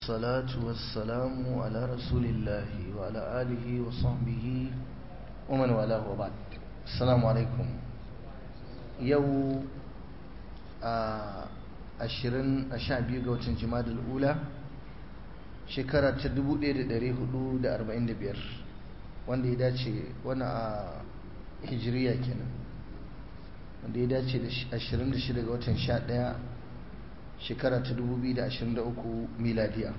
الصلاة والسلام على رسول الله وعلى آله وصحبه ومن والاه وبعد السلام عليكم يو ashirin a sha biyu ga watan jimadar ula shekara ta 1445 wanda ya dace wani a hijiriya kenan wanda ya dace da 26 ga watan 11 shekara ta 2023 miladiya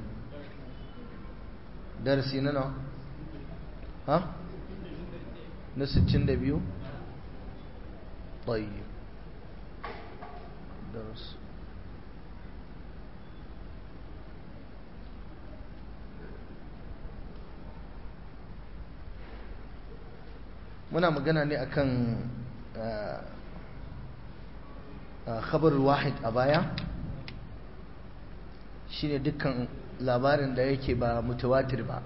darasi na nawa ha na 62 طيب درس muna magana ne akan khabar wahid a baya shine dukkan labarin da yake ba mutawatir ba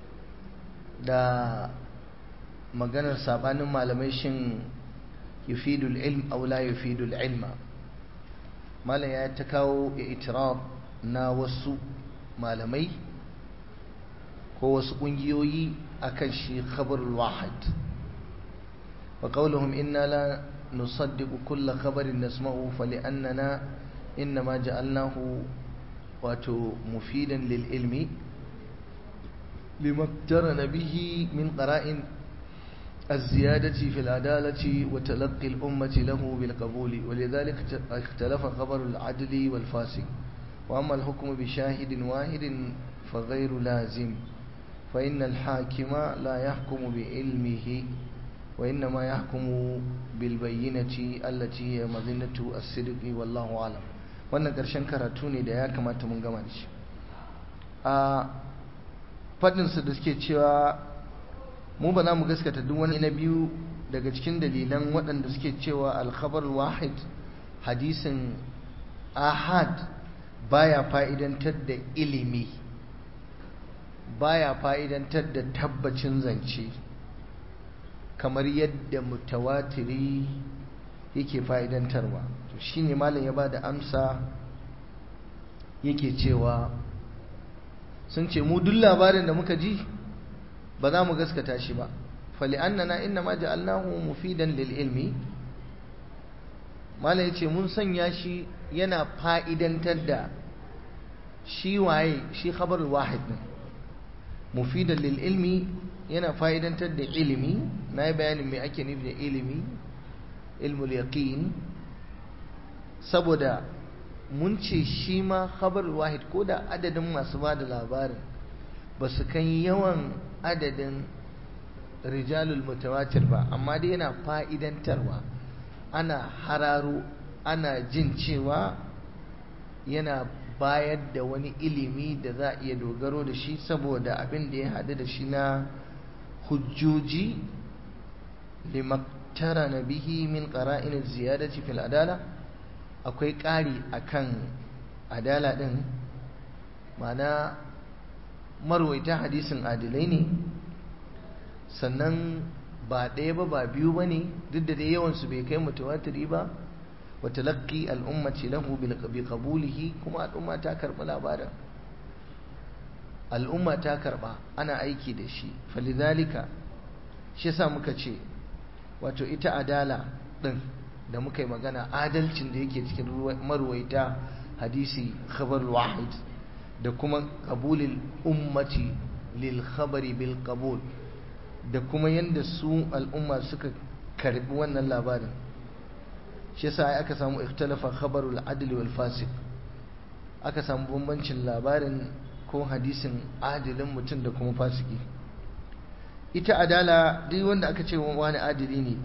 da maganar sabanin malamai shin yufidul ilm aw la yufidul ilma malam ya ta kawo itiraf na wasu malamai ko wasu kungiyoyi akan shi khabarul wahid wa qawluhum inna la nusaddiqu kull khabarin nasma'u fali'annana inma ja'alnahu wato mufidan lil ilmi limaktarana bihi min qara'in الزيادة في العدالة وتلقي الأمة له بالقبول ولذلك اختلف خبر العدل والفاسق وأما الحكم بشاهد واحد فغير لازم فإن الحاكم لا يحكم بعلمه وإنما يحكم بالبينة التي هي مظنة الصدق والله أعلم wannan ƙarshen karatu ne da ya kamata mun gama da shi a faɗinsu da suke cewa mu ba za mu gaskata duk wani na biyu daga cikin dalilan waɗanda suke cewa alkhabar wahid hadisin ahad baya fa'idantar da ilimi baya fa'idantar da tabbacin zance kamar yadda mutawatiri yake fa'idantarwa to shine malam ya bada amsa yake cewa sun ce mu duk labarin da muka ji ba za mu gaskata shi ba fali'annana inna ma ja'alnahu mufidan lil ilmi mala yace mun sanya shi yana fa'idantar da shi waye shi khabar wahid ne mufidan lil ilmi yana fa'idantar da ilimi na yi bayanin me ake nufi da ilimi ilmul yaqin saboda mun ce shi ma khabar wahid ko da adadin masu ba da labarin ba su kan yawan adadin rijalul mutawatir ba amma dai yana fa'idantarwa ana hararo ana jin cewa yana bayar da wani ilimi da za a iya dogaro da shi saboda abin da ya haɗu da shi na hujjoji limaktara na bihi min ƙara'in ziyadati fil adala akwai ƙari akan adala ɗin mana marwaita hadisin adilai ne sannan ba ɗaya ba ba biyu ba ne duk da dai yawansu bai kai mutawatiri ba wa talaqi al'ummati lahu bi qabulihi kuma al'umma ta karɓi labarin al'umma ta karɓa ana aiki da shi falidhalika shi yasa muka ce wato ita adala ɗin da muka yi magana adalcin da yake cikin marwaita hadisi khabar wahid da kuma qabulil ummati lil khabari bil qabul da kuma yanda su al'umma suka karbi wannan labarin shi yasa aka samu ikhtalafa khabarul adli wal fasiq aka samu bambancin labarin ko hadisin adilin mutum da kuma fasiki ita adala duk wanda aka ce wani adili ne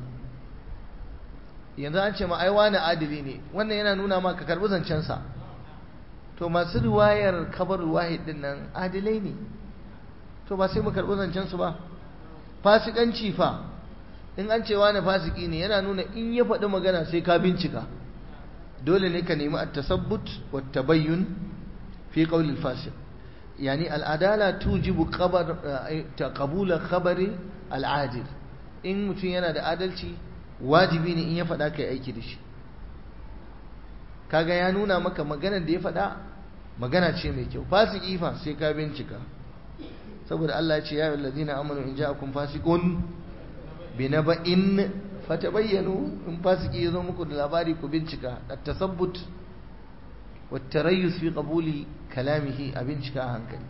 yanzu an ce ma ai wani adili ne wannan yana nuna ma ka karbi zancensa to masu riwayar kabarul wahid din nan adilai ne to ba sai mu karbi zancen su ba fasikanci fa in an ce wani fasiki ne yana nuna in ya faɗi magana sai ka bincika dole ne ka nemi at-tasabbut wa tabayyun fi qawl al-fasiq yani al-adala tujibu khabar taqabul khabari al-adil in mutum yana da adalci wajibi ne in ya faɗa kai aiki da shi kaga ya nuna maka maganar da ya faɗa magana ce mai kyau fasiki fa sai ka bincika saboda Allah ya ce ya ayyuhallazina amanu in ja'akum fasiqun binaba'in fatabayyanu in fasiki yazo muku da labari ku bincika at-tasabbut wat-tarayyus fi qabuli kalamihi a bincika hankali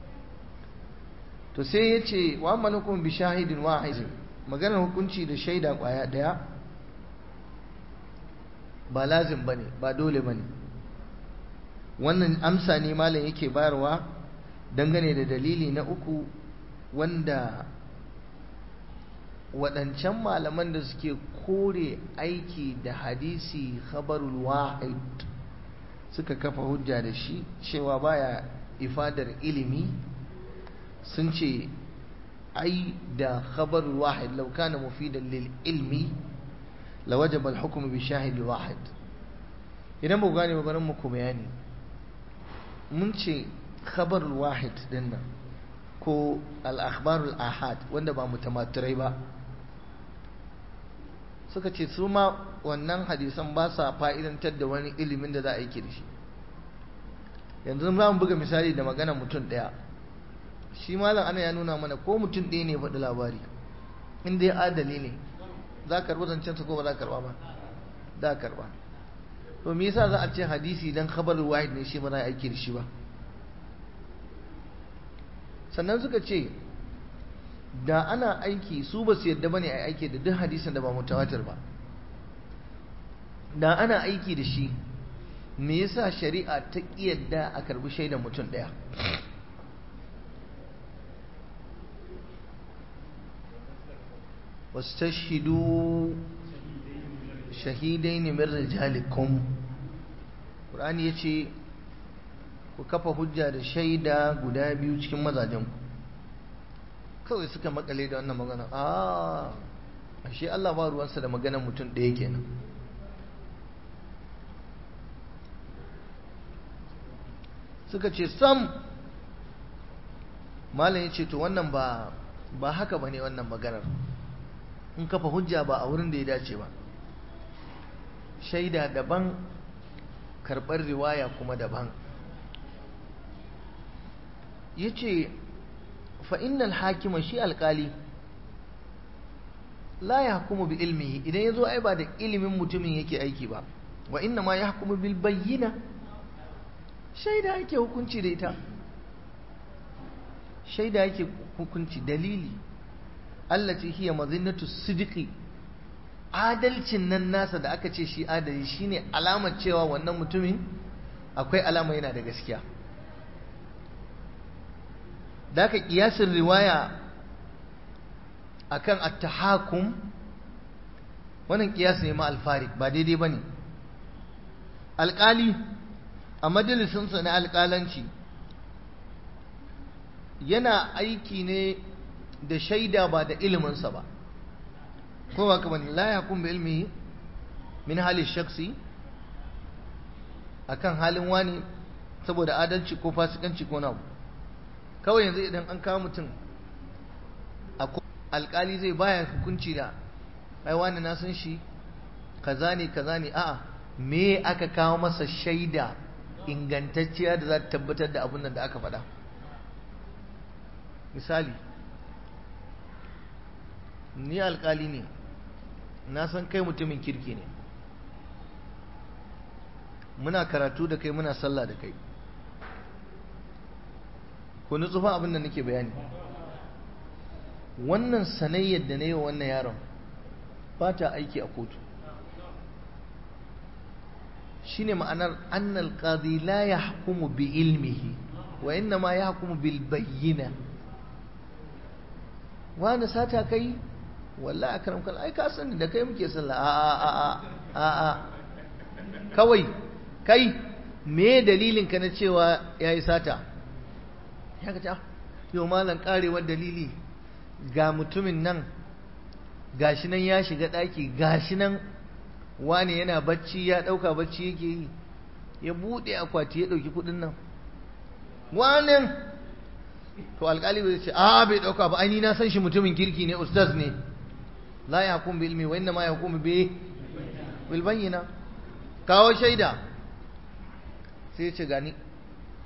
to sai yace wa amanukum bi shahidin wahid maganar hukunci da shaida kwaya daya ba lazim bane ba dole bane wannan amsa ne malam yake bayarwa dangane da dalili na uku wanda waɗancan malaman da suke kore aiki da hadisi khabarul wahid suka kafa hujja da shi cewa baya ifadar ilimi sun ce ai da khabarul wahid law kana mufidan lil ilmi lawajaba al hukm bi shahid wahid idan ba gane ba muku bayani mun ce khabarul wahid dinnan ko al akhbarul ahad wanda ba mutamatirai ba suka ce su ma wannan hadisan ba sa fa'idantar da wani ilimin da za a yi da shi yanzu za mu buga misali da magana mutum ɗaya shi malam ana ya nuna mana ko mutum ɗaya ne faɗi labari inda ya adali ne za ka karɓi zancensa ko ba za ka karɓa ba za ka karɓa to me yasa za a ce hadisi dan khabar wahid ne shi ba za a aiki da shi ba sannan suka ce da ana aiki su ba su yadda bane a aiki da duk hadisin da ba mutawatir ba da ana aiki da shi me yasa shari'a ta yadda a karbi shaidan mutum daya wastashhidu shahidaini min rijalikum Qur'ani yace ku kafa hujja da shaida guda biyu cikin mazajenku kawai suka makale da wannan magana a ashe Allah ba ruwansa da maganar mutum ɗaya kenan suka ce sam malam ya ce to wannan ba ba haka bane wannan maganar in kafa hujja ba a wurin da ya dace ba shaida daban karɓar riwaya kuma daban ya ce fa'innal hakima shi alƙali la ya hukumu bi ilmihi idan ya zo ai ba da ilimin mutumin yake aiki ba wa inna ma ya hukumu bil bayyina shaida yake hukunci da ita shaida yake hukunci dalili allati hiya mazinnatu sidqi adalcin nan nasa da aka ce shi adali shine alamar cewa wannan mutumin akwai alama yana da gaskiya da aka kiyasin riwaya akan at-tahakum wannan kiyasi ne ma al-farid ba daidai bane alƙali a majalisinsa na alƙalanci yana aiki ne da shaida ba da iliminsa ba ko ba kamar la yakum bi ilmihi min hali shaksi akan halin wani saboda adalci ko fasikanci ko nawa kawai yanzu idan an kawo mutum alkali zai baya hukunci da ai wani na san shi kaza ne kaza ne a'a me aka kawo masa shaida ingantacciya da za ta tabbatar da abin da aka faɗa misali ni alkali ne na san kai mutumin kirki ne muna karatu da kai muna sallah da kai ku nutsu fa abin da nake bayani wannan sanayyar da na yi wa wannan yaron ba ta aiki a kotu shine ma'anar annal qadi la yahkumu bi ilmihi wa inna ma yahkumu bil bayyina wani sata kai wallahi akram kal ai ka sani da kai muke sallah a a a a a kawai kai me dalilin ka na cewa yayi sata ya ga ta yau malan karewar dalili ga mutumin nan gashi nan ya shiga daki gashi nan wani yana bacci ya dauka bacci yake yi ya bude akwati ya dauki kudin nan wani to alkali bai ce a bai dauka ba ai na san shi mutumin kirki ne ustaz ne la yahkum bi ilmi wa inna ma yahkum bi bil bayyina kawo shaida sai ya ce gani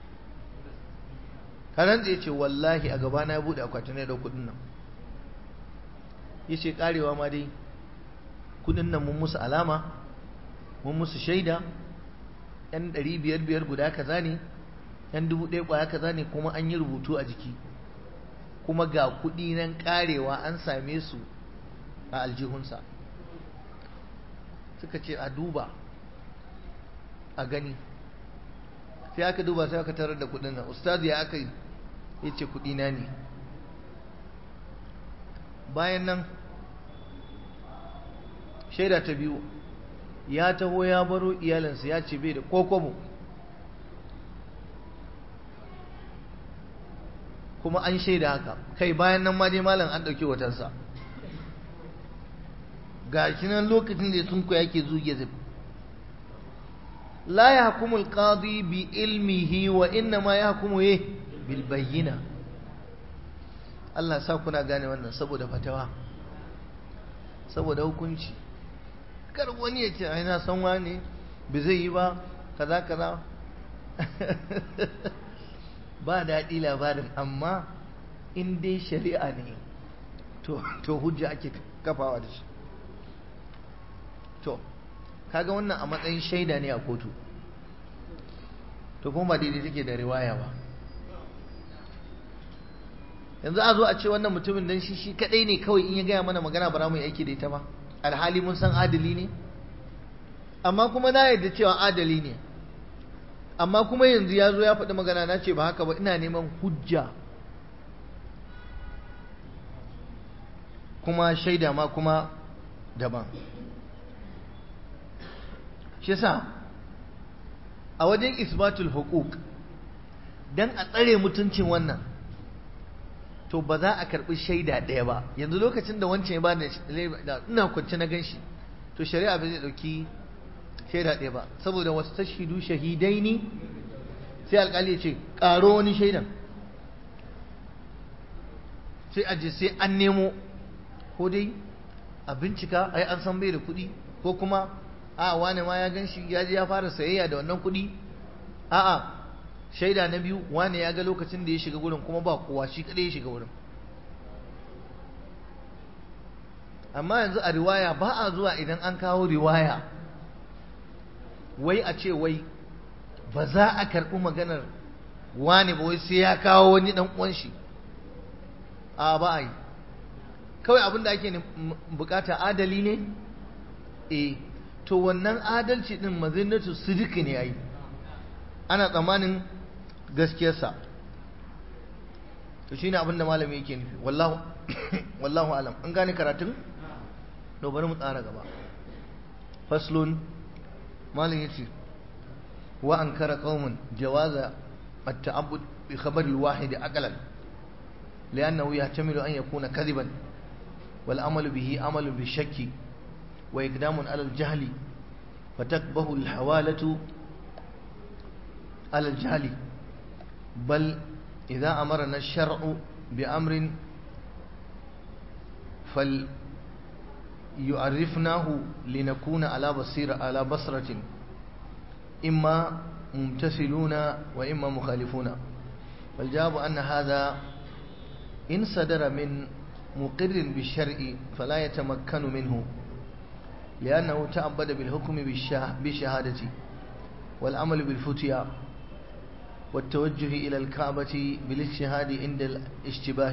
kanan da ya ce wallahi a gabana ya buɗe akwatin ya ɗau kuɗin nan ya ce ƙarewa ma dai kuɗin nan mun musu alama mun musu shaida yan ɗari biyar biyar guda kaza ne yan dubu ɗaya ƙwaya kaza ne kuma an yi rubutu a jiki kuma ga kuɗi nan ƙarewa an same su a aljihunsa suka ce a duba a gani sai aka duba sai aka tarar da kuɗin nan ustazi ya aka yi ya ce kuɗina ne bayan nan shaida ta biyu ya taho ya baro iyalinsa ya ce bai da kokobo kuma an shaida haka kai bayan nan ma dai malam an ɗauki watansa ga shi nan lokacin da sun koya ke zuge zai la ya hukumu alqadi bi ilmihi wa inna ma ya hukumu ye bil bayyina Allah sa kuna gane wannan saboda fatawa saboda hukunci kar wani ya ce ai na san wani bai zai yi ba kaza kaza ba daɗi labarin amma in dai shari'a ne to hujja ake kafawa da shi to kaga wannan a matsayin shaida ne a kotu to kuma ba daidai take da riwaya ba yanzu a zo a ce wannan mutumin dan shi shi kadai ne kawai in ya gaya mana magana ba mu yi aiki da ita ba alhali mun san adali ne amma kuma na yarda cewa adali ne amma kuma yanzu ya zo ya faɗi magana na ce ba haka ba ina neman hujja kuma shaida ma kuma daban shi sa a wajen isbatul hukuk don a tsare mutuncin wannan to ba za a karɓi shaida ɗaya ba yanzu lokacin da wancan ya ba da ina kwanci na gan shi to shari'a ba zai ɗauki shaida ɗaya ba saboda wasu tashidu shahidai ne sai alƙali ya ce ƙaro wani shaidan sai aje sai an nemo ko dai a bincika ai an san bai da kuɗi ko kuma a wane ma ya gan shi ya je ya fara sayayya da wannan kuɗi a'a shaida na biyu wane ya ga lokacin da ya shiga gurin kuma ba kowa shi kaɗai ya shiga wurin amma yanzu a riwaya ba a zuwa idan an kawo riwaya wai a ce wai ba za a karɓi maganar wane ba wai sai ya kawo wani ɗan uwan shi a ba a yi kawai abin da ake bukata adali ne eh to wannan adalci din mazinatu sidiki ne yayi ana tsammanin gaskiyarsa to shine abin da malami yake nufi wallahu wallahu alam an gane karatun to bari mu tsara gaba faslun malam yace wa ankara qaumun jawaza at-ta'abbud bi khabar al-wahid aqlan لأنه يحتمل أن يكون كذبا والعمل به عمل بالشك وإقدام على الجهل فتكبه الحوالة على الجهل بل إذا أمرنا الشرع بأمر فليعرفناه لنكون على بصيرة على بصرة إما ممتثلون وإما مخالفون والجواب أن هذا إن صدر من مقر بالشرع فلا يتمكن منه لأنه تعبد بالحكم بالشهادة والعمل بالفتيا والتوجه إلى الكعبة بالاجتهاد عند الاشتباه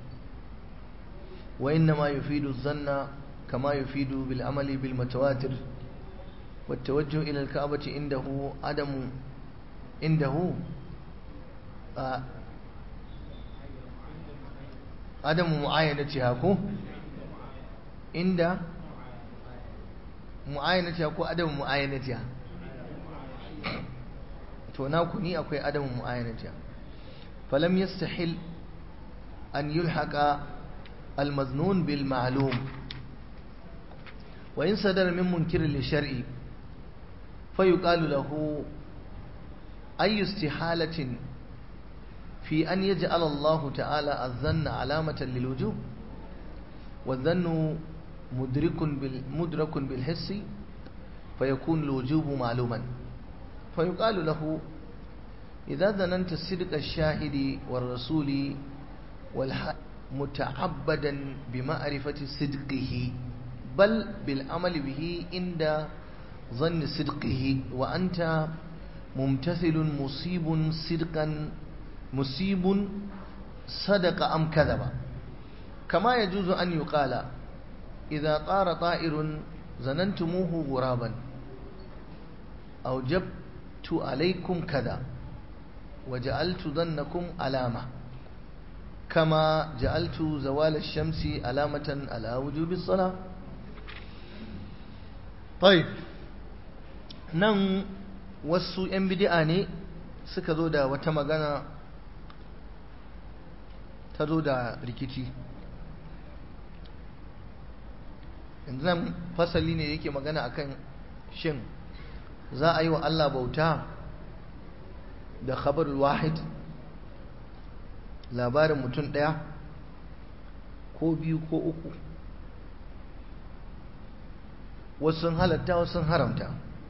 وإنما يفيد الظن كما يفيد بالعمل بالمتواتر والتوجه إلى الكعبة عنده عدم عنده آه عدم معاينتها كو عند معاينتها كو عدم معاينتها to naku ni akwai adamu mu'ayyanatiha falam yastahil an yulhaqa almaznun bil ma'lum wa in sadara min munkir li shar'i fayuqalu lahu ay istihalatin fi an yaj'al Allah ta'ala az-zanna alamatan lil wujub والظن مدرك بال مدرك بالحس فيكون الوجوب معلوما فيقال له idza zananta sidqa shahidi war rasuli wal muta'abbadan bi ma'rifati sidqihi bal bil amali bihi inda ظن صدقه وأنت ممتثل مصيب صدقا مصيب صدق أم كذب كما يجوز أن يقال إذا طار طائر ظننتموه غرابا أوجبت عليكم كذا وجعلت ظنكم علامة كما جعلت زوال الشمس علامة على وجوب الصلاة طيب nan wasu 'yan bidi'a ne suka zo da wata magana ta zo da rikici yanzu nan fasali ne yake magana akan shin za a yi wa Allah bauta da khabar wahid labarin mutum ɗaya ko biyu ko uku wasu sun halatta wasu sun haramta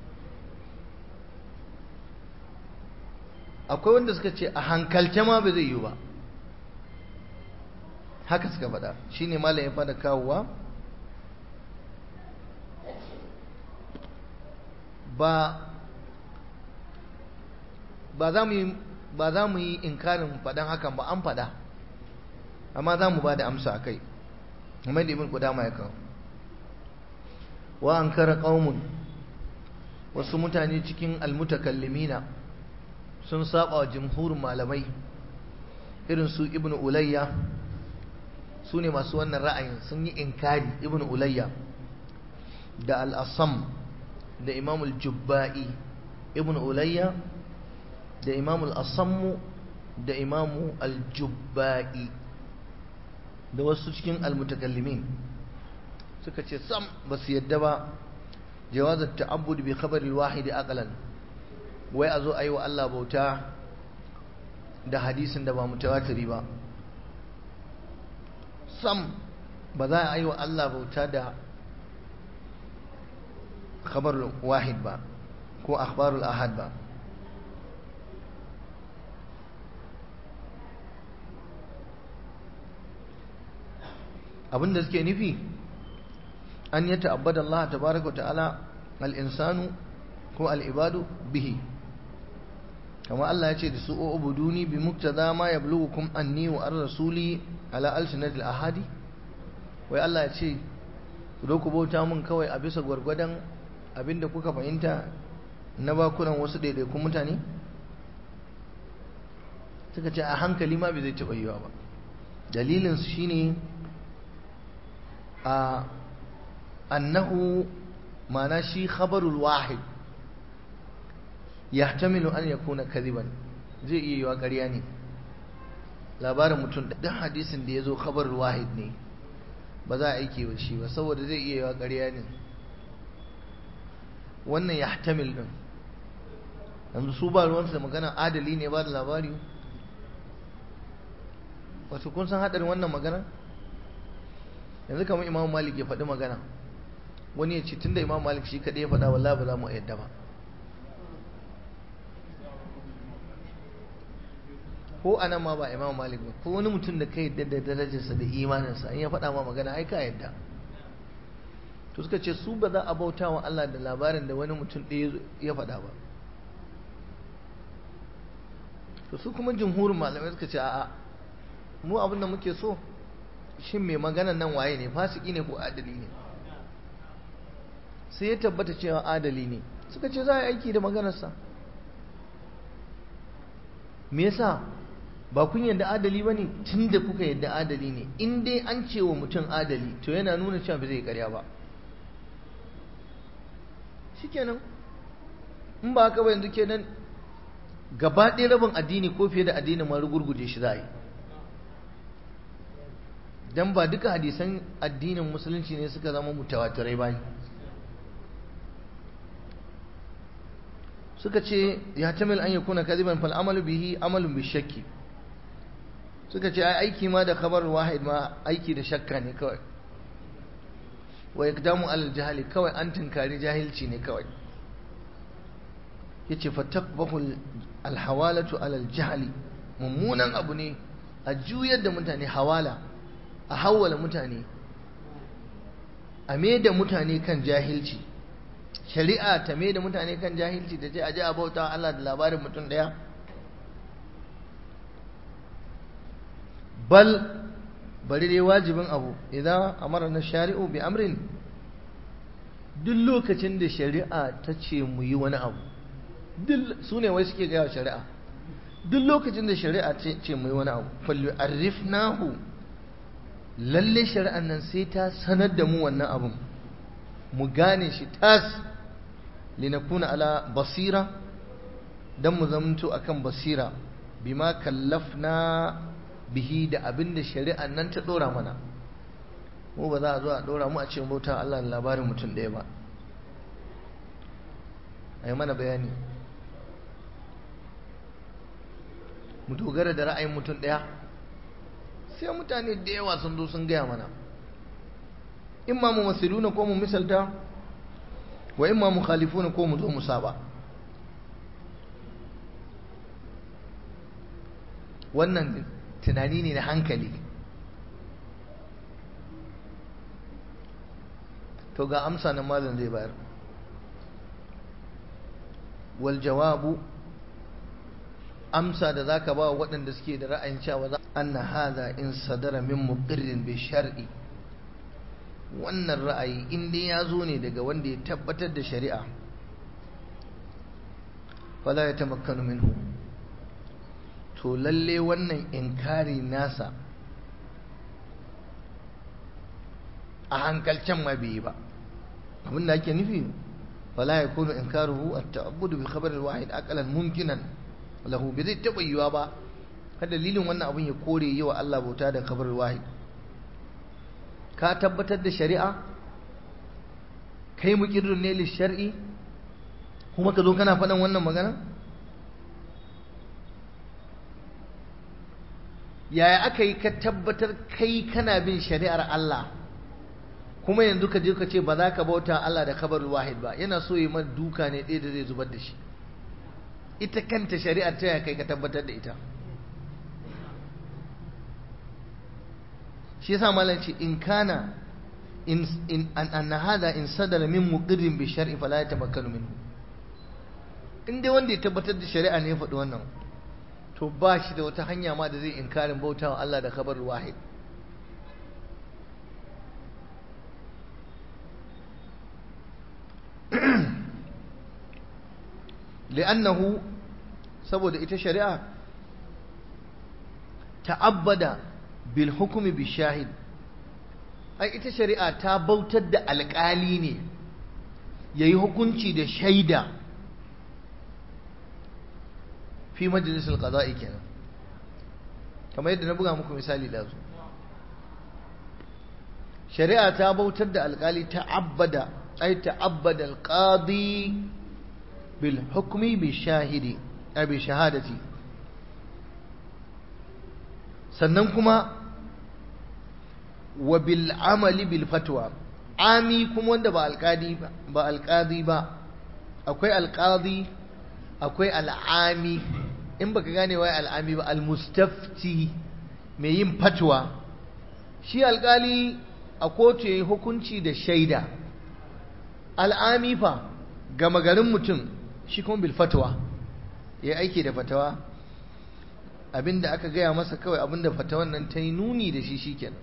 akwai wanda suka ce a hankalce ma ba zai yi ba haka suka faɗa shi ne malam ya fada kawowa ba ba za mu yi ba za mu yi inkarin faɗan hakan ba an faɗa amma za mu ba da amsa a kai kamar da ibn kudama ya kawo wa an kara ƙaumun wasu mutane cikin almutakallimina sun saba wa jimhurin malamai irin su ibn ulayya su ne masu wannan ra'ayin sun yi inkari ibn ulayya da al'asam da imamul jubba'i ibn ulayya da imamul asammu da imamu al-jubba'i da wasu cikin almutakallimin suka ce sam ba su yadda ba jawazar ta'abbud bi khabaril wahidi aqlan wai a zo a yi wa Allah bauta da hadisin da ba mutawatiri ba sam ba za a yi wa Allah bauta da khabar wahid ba ko akhbarul ahad ba abinda suke nufi an yi ta'abbada Allah tabaraka ta'ala al-insanu ko al-ibadu bihi kama Allah ya ce da su ubuduni bi muktada ma yablughukum anni wa ar-rasuli ala alsinatil ahadi wai Allah ya ce ku ku bauta mun kawai a bisa gwargwadon abinda kuka fahimta na bakunan wasu daidaikun mutane suka ce a hankali ma bai zai taɓa yiwa ba dalilin su shine a annahu ma'ana shi khabarul wahid yahtamilu an yakuna kadiban zai iya yiwa ƙarya ne labarin mutum da hadisin da ya zo khabarul wahid ne ba za a aike wa shi ba saboda zai iya yiwa ƙarya ne wannan yahtamil din yanzu su ba ruwansu da magana adali ne ba da labari wasu kun san haɗarin wannan magana yanzu kamar imam malik ya faɗi magana wani ya ce tunda imam malik shi kaɗai ya faɗa wallahi ba za mu yadda ba ko anan ma ba imam malik ba ko wani mutum da ka yadda da darajarsa da imaninsa in ya faɗa ma magana ai ka yadda to suka ce su ba za a bauta wa Allah da labarin da wani mutum ɗaya ya faɗa ba to su kuma jumhurin malamai suka ce a'a mu abin da muke so shin mai maganan nan waye ne fasiki ne ko adali ne sai ya tabbata cewa adali ne suka ce za a yi aiki da maganarsa me yasa ba kun yadda adali ba ne tun da kuka yadda adali ne in dai an ce wa mutum adali to yana nuna cewa ba zai karya ba shikenan in ba haka ba yanzu kenan gaba ɗaya rabin addini ko fiye da addini ma rugurguje shi za a yi dan ba duka hadisan addinin musulunci ne suka zama mutawatirai ba suka ce ya tamil an yakuna kadiban fal amalu bihi amalun bi shakki suka ce ai aiki ma da khabar wahid ma aiki da shakka ne kawai wa iqdamu al jahili kawai an tunkari jahilci ne kawai yace fataqbahu alhawalatu ala aljahli mummunan abu ne a juyar da mutane hawala a hawala mutane a da mutane kan jahilci shari'a ta da mutane kan jahilci ta ce a ji a bauta Allah da labarin mutum daya bal bari dai wajibin abu idan amara na shari'u bi amrin duk lokacin da shari'a ta ce mu yi wani abu su ne wai suke gaya shari'a duk lokacin da shari'a ce mu yi wani abu fallu arifnahu lalle shari'an nan sai ta sanar da mu wannan abun mu gane shi tas linakuna ala basira dan mu zamanto akan basira bima kallafna bihi da abin da shari'an nan ta dora mana mu ba za a zo a dora mu a ce bauta Allah da labarin mutum ɗaya ba a yi mana bayani mu dogara da ra'ayin mutum ɗaya sai mutane da yawa sun zo sun gaya mana in ma mu masiluna ko mu misalta wa in ma mu khalifuna ko mu zo mu saba wannan tunani ne na hankali to ga amsa na malam zai bayar wal jawabu amsa da zaka ba waɗanda suke da ra'ayin cewa za anna hadha in sadara min muqirrin bi shar'i wannan ra'ayi in dai ya zo ne daga wanda ya tabbatar da shari'a fala ya tamakkanu minhu to lalle wannan inkari nasa a hankalcen ma bai yi ba abin da ake nufi fala ya kunu inkaruhu at-ta'abbudu bi khabar al-wahid aqalan mumkinan lahu bai zai taba yiwa ba har dalilin wannan abin ya kore yi wa Allah bauta da khabar al-wahid ka tabbatar da shari'a kai muqirrun ne li shar'i kuma ka zo kana faɗan wannan magana yaya aka yi ka tabbatar kai kana bin shari'ar Allah kuma yanzu ka je ka ce ba za ka bauta Allah da kabarul wahid ba yana so yi man duka ne ɗaya da zai zubar da shi ita kanta shari'ar ta ya kai ka tabbatar da ita shi yasa malam ce in kana in in an hada in sadara min muqirrin bi shar'i fala yatamakkanu minhu in dai wanda ya tabbatar da shari'a ne ya faɗi wannan to ba shi da wata hanya ma da zai inkarin bautawa Allah da kabarul wahid li'annahu saboda ita shari'a ta'abbada bil hukumi bi shahid ai ita shari'a ta bautar da alƙali ne yayi hukunci da shaida fi majalisul qada'i kenan kamar yadda na buga muku misali da su shari'a ta bautar da alƙali ta'abbada ai ta'abbada alqadi bil hukmi bi shahidi ai bi shahadati sannan kuma wa bil amali bil fatwa ami kuma wanda ba alqadi ba ba alqadi ba akwai alqadi akwai al'ami in baka gane wai al'ami ba al-mustafti mai yin fatwa shi alkali a kotu yayi hukunci da shaida al'ami fa gama garin mutum shi kuma bil fatwa ya aiki da fatawa abinda aka gaya masa kawai abinda fatawan nan ta yi nuni da shi shikenan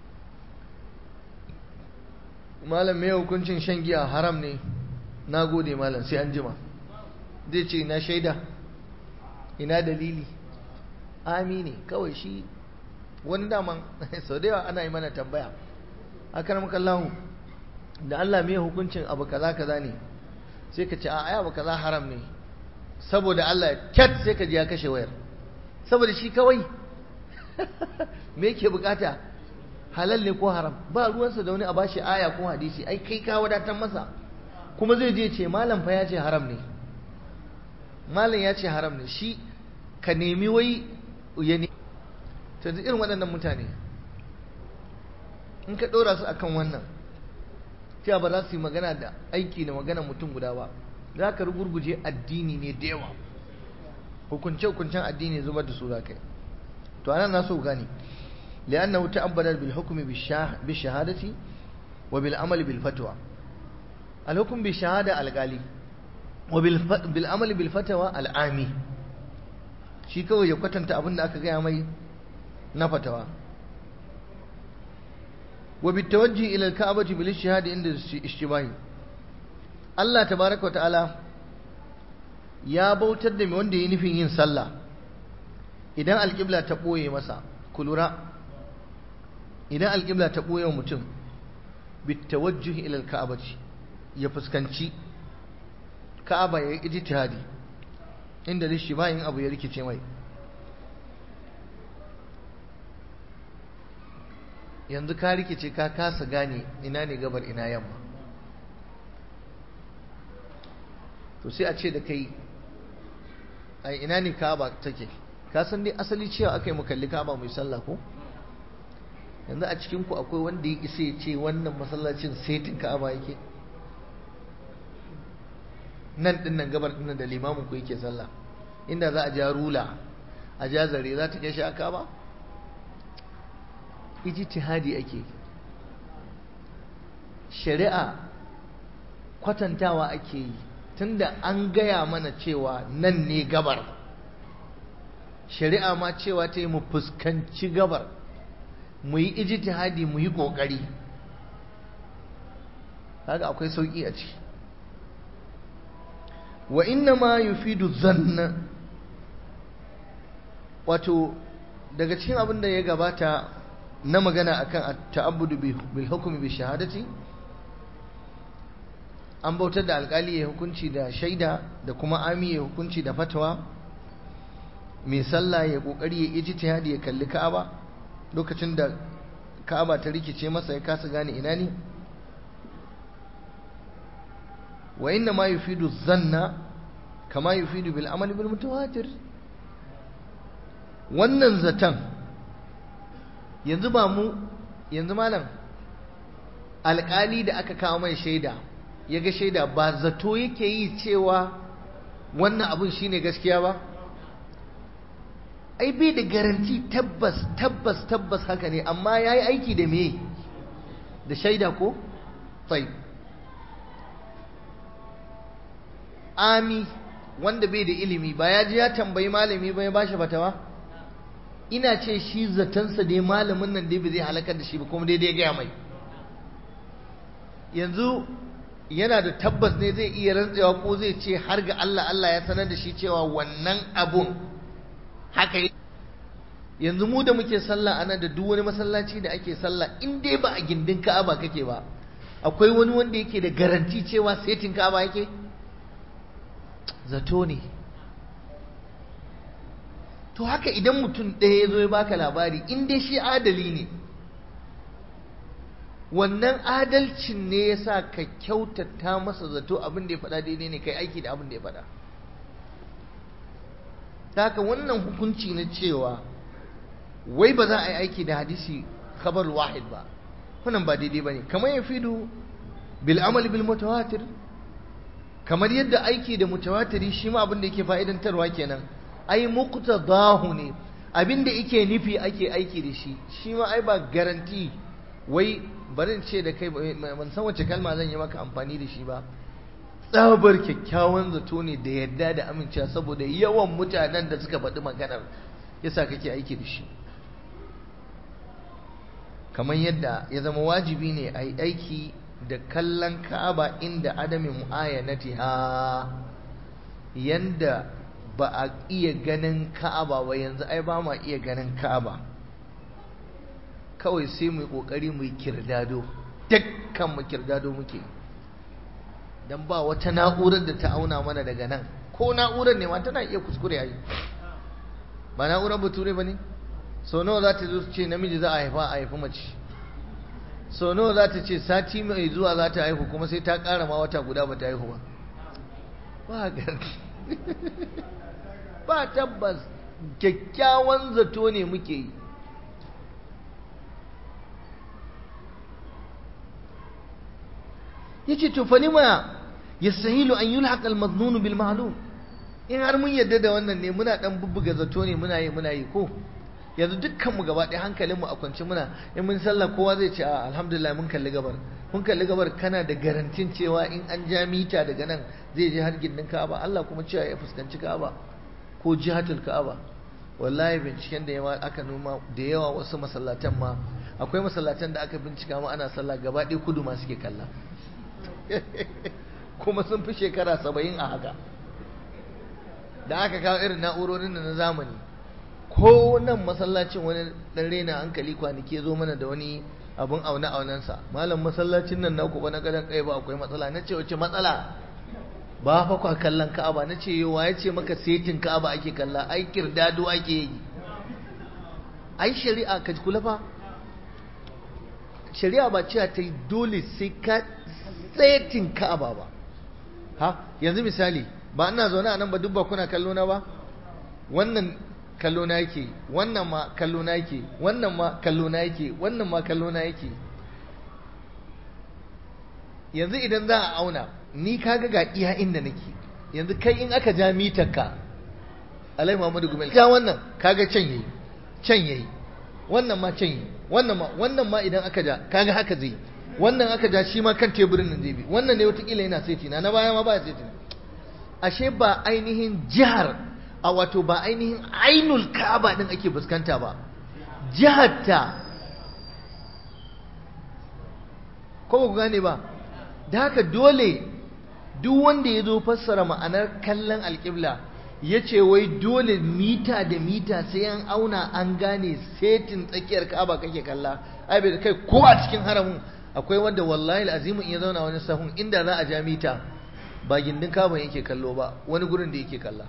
malam mai hukuncin shan giya haram ne na gode malam sai an jima zai ce na shaida ina dalili amini kawai shi wani daman sau da yawa ana yi mana tambaya akan makallahu da Allah mai hukuncin abu kaza kaza ne sai ka ce a aya abu kaza haram ne saboda Allah kyat sai ka ji ya kashe wayar saboda shi kawai me yake bukata halal ne ko haram ba ruwansa da wani a bashi aya ko hadisi ai kai ka wadatar masa kuma zai je ce malam fa ya ce haram ne malam ya ce haram ne shi ka nemi wai ya ne ta irin waɗannan mutane in ka ɗora su akan wannan cewa ba za su yi magana da aiki da magana mutum guda ba za ka rugurguje addini ne da yawa hukunce-hukuncen addini zubar da su za ka yi to anan na so gani li'annahu ta'abbada bil hukmi bi shahadati wa bil amali bil fatwa al hukm bi shahada al gali wa bil amali bil fatwa al ami shi kawai ya kwatanta abin da aka gaya mai na fatawa wa bit tawajjuh ila al ka'bati bil shahada inda ishtibahi Allah tabaraka wa ta'ala ya bautar da mai wanda ya nufin yin sallah idan alƙibla ta ɓoye masa kulura idan alƙibla ta ɓoye mutum bitawajjuhi ilal ka'abati ya fuskanci ka'aba ya yi ijtihadi inda lishi bayin abu ya rikice mai yanzu ka rikice ka kasa gane ina ne gabar ina yamma to sai a ce da kai a ina ne ka'aba take ka san dai asali cewa aka yi mu kalli ka'aba mai sallah ko yanzu a cikin ku akwai wanda ya isa ya ce wannan masallacin setin ka'aba yake nan din nan gabar din da limamin ku yake sallah inda za a ja rula a ja zare za ta kai shi a ka'aba ijtihadi ake shari'a kwatantawa ake yi tunda an gaya mana cewa nan ne gabar shari'a ma cewa ta yi mu fuskanci gabar mu yi ijtihadi mu yi ƙoƙari haka akwai sauƙi a ciki wa inna ma yufidu zanna wato daga cikin abin da ya gabata na magana akan ta'abbudu bil hukmi bi shahadati an bautar da alkali ya hukunci da shaida da kuma ami ya hukunci da fatawa mai sallah ya kokari ya ijtihadi ya kalli Ka'aba lokacin da Ka'aba ta rikice masa ya kasa gane ina ne wa inna ma yufidu zanna kama yufidu bil amali bil mutawatir wannan zatan yanzu ba mu yanzu malam alkali da aka kawo mai shaida ya ga shaida ba zato yake yi cewa wannan abun shine gaskiya ba ai bai da garanti tabbas tabbas tabbas haka ne amma ya yi aiki da me da shaida ko? tsaye ami wanda bai da ilimi ba ya ji ya tambayi malami ba ya ba shi fatawa ina ce shi zatansa dai malamin nan dai bai zai halakar da shi ba kuma daidai gaya mai yanzu yana da tabbas ne zai iya rantsewa ko zai ce har ga Allah Allah ya sanar da shi cewa wannan abun haka yanzu mu da muke sallah ana da duk wani masallaci da ake sallah in dai ba a gindin Ka'aba kake ba akwai wani wanda yake da garanti cewa setin Ka'aba yake zato ne to haka idan mutum ɗaya ya zo ya baka labari in dai shi adali ne wannan adalcin ne ya sa ka kyautata masa zato abin da ya faɗa daidai ne kai aiki da abin da ya faɗa ta haka wannan hukunci na cewa wai ba za a yi aiki da hadisi khabar wahid ba wannan ba daidai ba ne kamar ya fido bil amali bil mutawatir kamar yadda aiki da mutawatiri shi ma abin da yake fa'idantarwa kenan ai muqtadahu ne abin da yake nufi ake aiki da shi shi ma ai ba garanti wai barin ce da kai ban san wace kalma zan yi maka amfani da shi ba tsabar kyakkyawan zato ne da yadda da amincewa saboda yawan mutanen da suka faɗi maganar yasa kake aiki da shi kamar yadda ya zama wajibi ne a yi aiki da kallon ka'aba inda adamin mu'ayanatiha yanda ba a iya ganin ka'aba ba yanzu ai ba ma iya ganin ka'aba kawai sai mu yi kokari mu yi kirdado dukkan mu kirdado muke dan ba wata na'urar da ta auna mana daga nan ko na'urar ne ma tana iya kuskure ai ba na'urar bature bane sau nawa za ta zo ce namiji za a haifa a haifi mace sau nawa za ta ce sati mai zuwa za ta haihu kuma sai ta ƙara ma wata guda ba ta haihu ba ba ba tabbas kyakkyawan zato ne muke yi ya ce tufalima yastahilu an yulhaq al-madnun bil ma'lum in har mun yadda da wannan ne muna dan bubbuga zato ne muna yi muna yi ko yanzu dukkan mu gaba ɗaya hankalin mu a kwance muna in mun sallah kowa zai ce a alhamdulillah mun kalli gabar mun kalli gabar kana da garantin cewa in an ja mita daga nan zai je har gindin Ka'aba Allah kuma cewa ya fuskanci Ka'aba ko jihatul Ka'aba wallahi binciken da yawa aka noma da yawa wasu masallatan ma akwai masallatan da aka bincika ma ana sallah gaba ɗaya kudu ma suke kalla kuma sun fi shekara saba'in a haka da aka kawo irin na'urorin da na zamani ko nan masallacin wani dan rena hankali kwanaki zo mana da wani abun aune aunensa malam masallacin nan naku ba na gadan kai ba akwai matsala na ce wace matsala ba fa kwa kallon ka'aba na ce yawa ya ce maka setin ka'aba ake kalla ai kirdado ake yi ai shari'a ka kula fa shari'a ba cewa ta yi dole sai ka setin ka'aba ba ha yanzu misali ba ina zaune a nan ba duk ba kuna kallo na ba wannan kallo na yake wannan ma kallo na yake wannan ma kallo na yake wannan ma kallo na yake yanzu idan za a auna ni kaga ga iya inda nake yanzu kai in aka ja mitar ka alai muhammadu gumel ja wannan kaga can yayi can yayi wannan ma can yayi wannan ma wannan ma idan aka ja kaga haka zai wannan aka ja shi ma kan teburin nan zai bi wannan ne watakila yana saiti na na baya ma ba saiti ashe ba ainihin jihar a wato ba ainihin ainul ka'aba din ake fuskanta ba jihar ta ko ba ku gane ba da haka dole duk wanda ya zo fassara ma'anar kallon alƙibla ya ce wai dole mita da mita sai an auna an gane setin tsakiyar ka'aba kake kalla ai bai kai ko a cikin haramun akwai wanda wallahi azimu in ya zauna wani sahun inda za a ja mita ba gindin ka'aba yake kallo ba wani gurin da yake kalla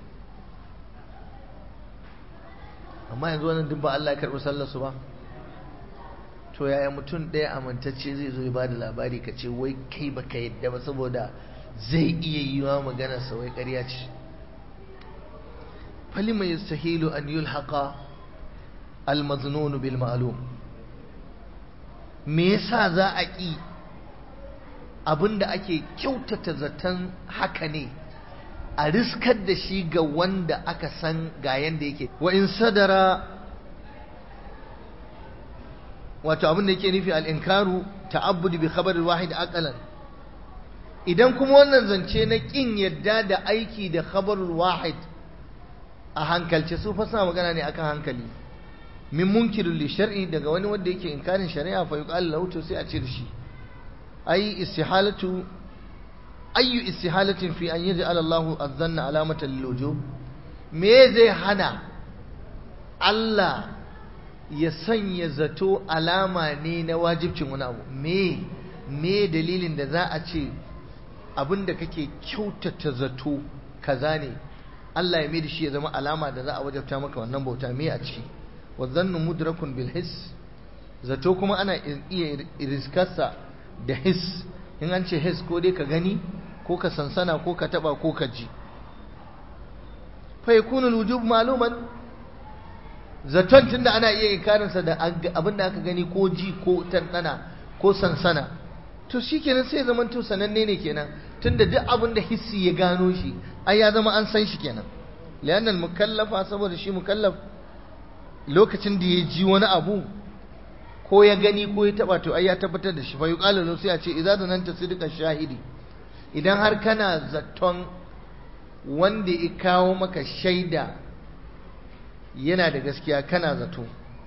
amma yanzu wannan duk ba Allah ya karɓi sallar su ba to yaya mutum ɗaya amintacce zai zo ya ba da labari ka ce wai kai baka yadda ba saboda zai iya yi wa maganar sa wai ƙarya ce falima yastahilu an yulhaqa al-maznun bil ma'lum me yasa za a ƙi abinda ake kyautata zaton haka ne a riskar da shi ga wanda aka san ga yanda yake wa in sadara wato abin da yake nufi al'inkaru ta'abbudi bi khabarin wahid aqalan idan kuma wannan zance na kin yadda da aiki da khabarul wahid a hankalce su fasa magana ne akan hankali min munkirin li shar'i daga wani wanda yake inkarin shari'a fa yuqal lahu to sai a ce da shi ai istihalatu ayyu istihalatin fi an yaj'al Allahu az-zanna alamatan lil wujub me zai hana Allah ya sanya zato alama ne na wajibcin wani abu me me dalilin da za a ce abinda kake kyautata zato kaza ne Allah ya da shi ya zama alama da za a wajabta maka wannan bauta me a ciki wa zannu mudrakun bil his zato kuma ana iya riskarsa da his in an ce his ko dai ka gani ko ka sansana ko ka taba ko ka ji fa yakunu al-wujub ma'luman zaton tunda ana iya inkarinsa da abin da aka gani ko ji ko tantana ko sansana to shikenan sai zaman to sananne ne kenan tunda duk abin da hissi ya gano shi ai ya zama an san shi kenan lianna mukallafa saboda shi mukallaf lokacin da ya ji wani abu ko ya gani ko ya taba to ai ya tabbatar da shi fa yuqalu lahu sai a ce idza zananta sidqan shahidi idan har kana zaton wanda ya kawo maka shaida yana da gaskiya kana zato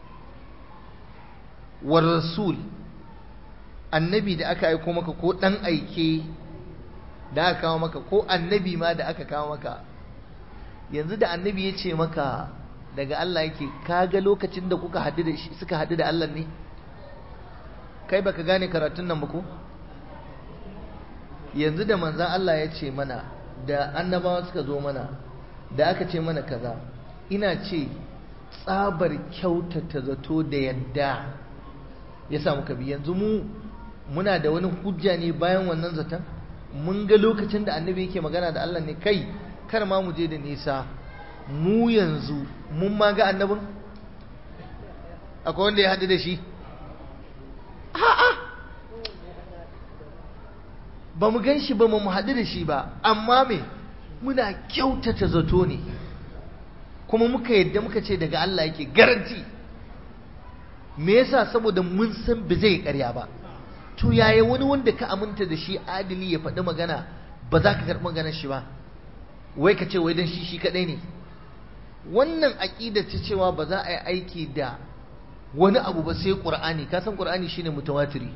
war rasul annabi da aka aiko maka ko dan aike da aka kawo maka ko annabi ma da aka kawo maka yanzu da annabi ya ce maka daga Allah yake kaga lokacin da kuka haɗu da shi suka haɗu da Allah ne kai baka gane karatun nan ba ko yanzu da manzan Allah ya ce mana da annabawa suka zo mana da aka ce mana kaza ina ce tsabar kyautata zato da yadda ya sa muka bi yanzu mu muna da wani hujja ne bayan wannan zaton mun ga lokacin da annabi yake magana da Allah ne kai kar ma mu je da nisa mu yanzu mun ma ga annabin akwai wanda ya haɗu da shi a'a ba mu gan shi ba mu haɗu da shi ba amma me muna kyautata zato ne kuma muka yadda muka ce daga Allah yake garanti me yasa saboda mun san ba zai ƙarya ba to yaya wani wanda ka aminta da shi adili ya faɗi magana ba za ka karɓi maganar shi ba wai ka ce wai dan shi shi kaɗai ne wannan aƙida ta cewa ba za a yi aiki da wani abu ba sai ƙur'ani ka san ƙur'ani shine mutawatiri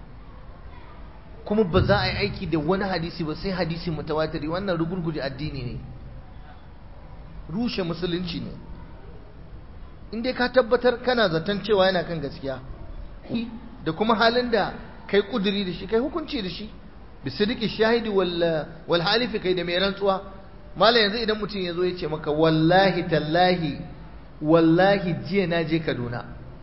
kuma ba za a yi aiki da wani hadisi ba sai hadisi mutawatiri wannan rugurguje addini ne rushe musulunci ne in dai ka tabbatar kana zaton cewa yana kan gaskiya da kuma halin da kai kuduri da shi kai hukunci da shi bisidiki shahidi wal halifi kai da mai rantsuwa malam yanzu idan mutum ya zo ya ce maka wallahi tallahi wallahi jiya na je kaduna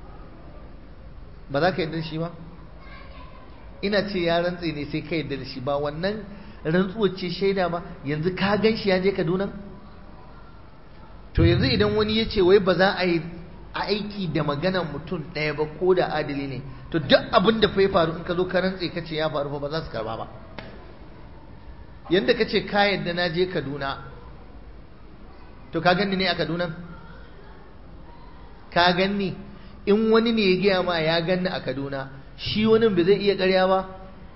ba za ka yarda da shi ba ina ce ya rantse ne sai ka yarda da shi ba wannan rantsuwar ce shaida ba yanzu ka gan shi ya je kaduna to yanzu idan wani ya ce wai ba za a yi aiki da maganar mutum ɗaya ba ko da adali ne to duk abin da ya faru in ka zo ka rantse ka ce ya faru ba za su karba ba yadda ka ce ka yadda na je kaduna to ka ganni ne a kaduna ka ganni in wani ne ya gaya ma ya ganni a kaduna shi wani ba zai iya karya ba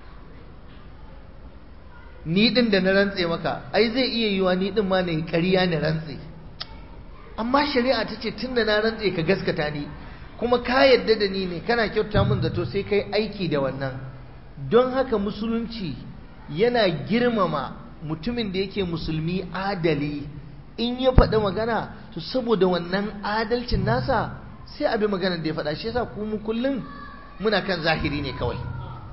ni din da na rantse maka ai zai iya yiwa ni din ma ne ƙarya na rantse amma shari'a ta ce tun da na rantse ka gaskata ni kuma ka yadda da ni ne kana kyauta min zato sai kai aiki da wannan don haka musulunci yana girmama mutumin da yake musulmi adali in ya faɗi magana to saboda wannan adalcin nasa sai abi magana da ya faɗa shi yasa ku mu kullum muna kan zahiri ne kawai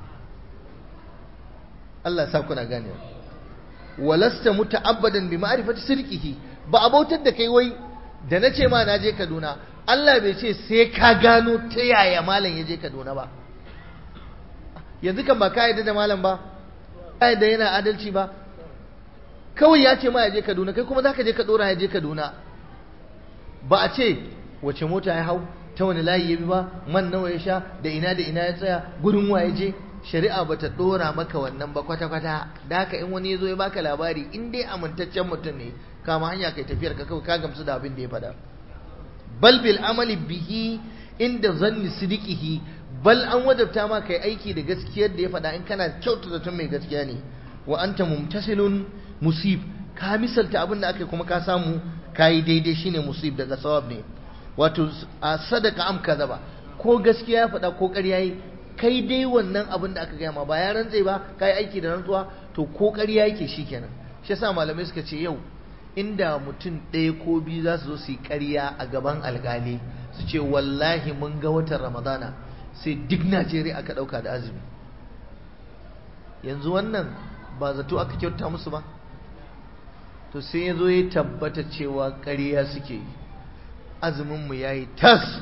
Allah ya sa kuna gane walasta muta'abbadan bi ma'rifati sirqihi ba abautar da kai wai da na ce ma na je Kaduna Allah bai ce sai ka gano ta yaya malam ya je Kaduna ba yanzu kan ba ka yarda da malam ba ka yarda yana adalci ba kawai ya ce ma ya je Kaduna kai kuma zaka je ka dora ya je Kaduna ba a ce wace mota ya hau ta wani layi ya bi ba man nawa ya sha da ina da ina ya tsaya gurin wa ya je shari'a ba ta dora maka wannan ba kwata-kwata da haka in wani ya zo ya baka labari in dai amintaccen mutum ne kama hanya kai tafiyar ka kawai ka gamsu da abin da ya faɗa bal bil amali bihi inda zanni sidiqihi bal an wadabta ma kai aiki da gaskiyar da ya faɗa in kana kyauta zaton mai gaskiya ne wa anta mumtasilun musib ka misalta abin da aka kuma ka samu kayi daidai shine musib daga sawab ne wato a sadaka am ba ko gaskiya ya faɗa ko ƙarya yi kai dai wannan abin da aka gaya ma ba ya rantse ba kai aiki da rantsuwa to ko ƙarya yake shikenan shi yasa malamai suka ce yau inda mutum ɗaya ko biyu za su zo su yi ƙarya a gaban alƙali su ce wallahi mun ga watan ramadana sai duk najeriya aka ɗauka da azumi yanzu wannan ba zato aka kyauta musu ba to sai ya zo ya tabbata cewa ƙarya suke yi azuminmu ya yi tas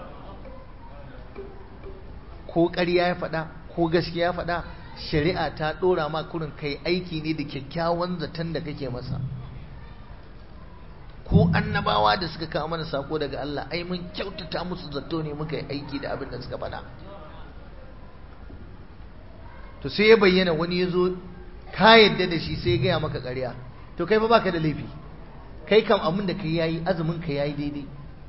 ko ƙarya ya faɗa ko gaskiya ya faɗa shari'a ta ɗora ma kurin kai aiki ne da kyakkyawan zaton da kake masa ko annabawa da suka kawo mana sako daga Allah ai mun kyautata musu zato ne muka yi aiki da abin da suka faɗa to sai ya bayyana wani ya zo ka yadda da shi sai ya gaya maka ƙarya to kai fa baka da laifi kai kam abin da kai yayi azumin ka yayi daidai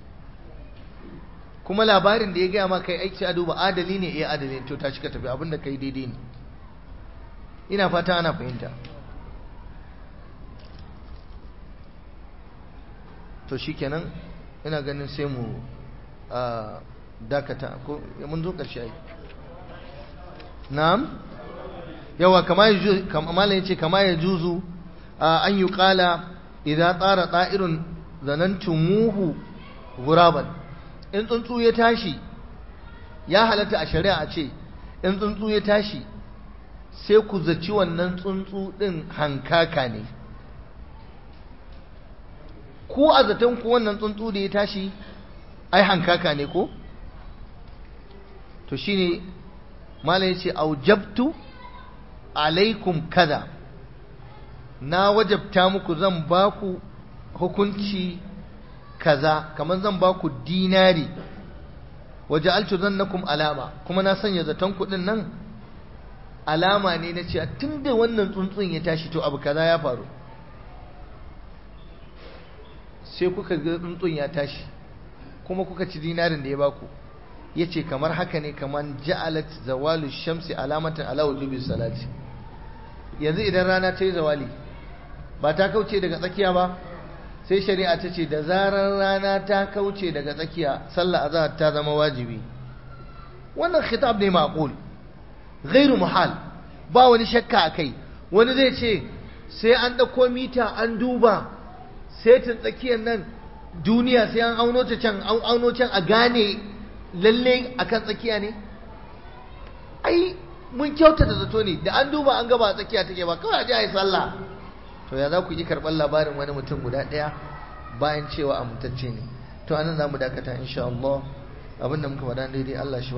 kuma labarin da ya gaya maka kai aiki a duba adali ne eh adali ne to tashi ka tafi abin da kai daidai ne ina fata ana fahimta to shikenan ina ganin sai mu dakata ko mun zo ƙarshe ai na'am yawa kama ya kama yace kama ya juzu an yi kala idza tsara ta'irun zanantumuhu guraban in tsuntsu ya tashi ya halatta a shari'a a ce in tsuntsu ya tashi sai ku zaci wannan tsuntsu din hankaka ne ko a zaton ku wannan tsuntsu da ya tashi ai hankaka ne ko to shine malam yace aujabtu alaikum kaza na wajabta muku zan ba ku hukunci kaza kamar zan ba ku dinari waje altu zannakum alama kuma na sanya zaton kuɗin nan alama ne na cewa tun da wannan tsuntsun ya tashi to abu kaza ya faru sai kuka ga tsuntsun ya tashi kuma kuka ci dinarin da ya baku ya ce kamar haka ne kamar ja'alat zawalu shamsi alamatan ala wujubi salati yanzu idan rana ta yi zawali ba ta kauce daga tsakiya ba sai shari'a ta ce da zarar rana ta kauce daga tsakiya sallah azhar ta zama wajibi wannan khitab ne maqul ghairu muhal ba wani shakka akai wani zai ce sai an dauko mita an duba setin tsakiyar nan duniya sai an auno ta can an auno can a gane lalle akan tsakiya ne ai mun kyautata zato ne da an duba an gaba tsakiya take ba kawai a ji a yi sallah to ya za ku yi karɓar labarin wani mutum guda ɗaya bayan cewa amintacce ne to anan za mu dakata insha Allah abinda muka faɗa daidai Allah shi